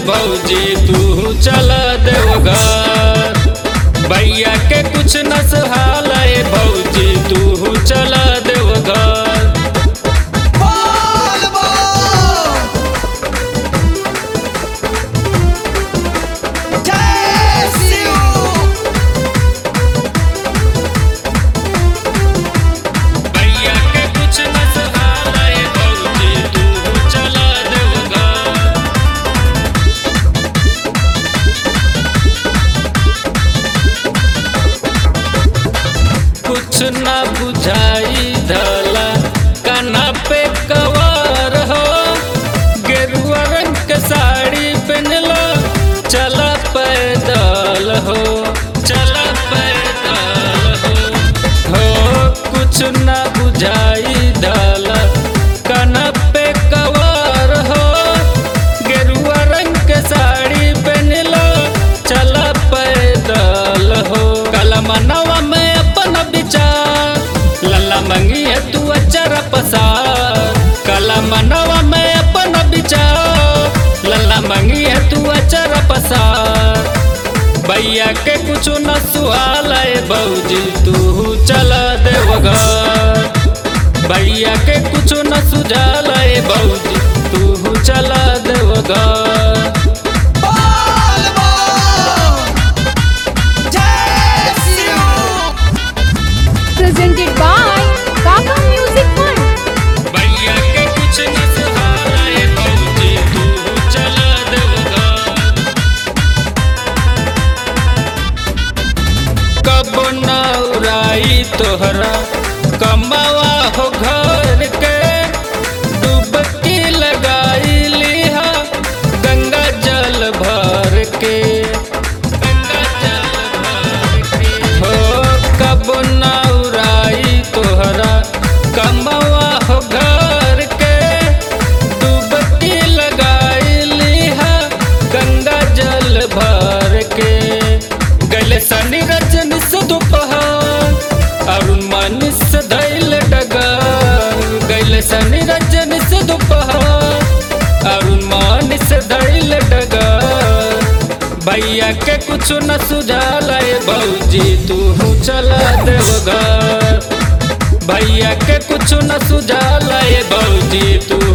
भौजी तू चल देवघर भैया के कुछ न सहाल है भौजी तू चल देवघर बोल बोल जय शिव भैया के कुछ न सहाल है भौजी तू चल देवघर कुछ न बुझाई धला काना पे कवर हो गेरुआ रंग के साड़ी पहनलो चला पैदल हो चला पैदल हो हो कुछ न बुझाई धला काना पे कवर हो गेरुआ रंग के साड़ी पहनलो चला पैदल हो कलमनवा में अपन विचार लल्ला मंगी है तू अचर पसार कलमनवा में अपन विचार लल्ला मंगी है तू अचर पसार भैया के कुछ न सुहाल है भौजी तू चल देवघर भैया के कुछ न सुझाल है भौजी तू चल देवघर बोल बोल जय Shiv presented by Kaka Music Fund. भैया के कुछ न सहाल है भौजी तू चल देवघर कब न उड़ाई तोहरा कमावा हो घर के डुबकी लगाई लिहा गंगा जल भर के गंगा जल भर के हो कब न उड़ाई तोहरा कमावा हो घर के डुबकी लगाई लिहा गंगा जल भर के गले शनि रजन से दोपहर अरुण मानिस से धैल डगर गले शनि रजन से दोपहर अरुण मानिस से धैल डगर भैया के कुछ न सुझाल है भौजी तू चला देवघर भैया के कुछ न सुझाल है भौजी तू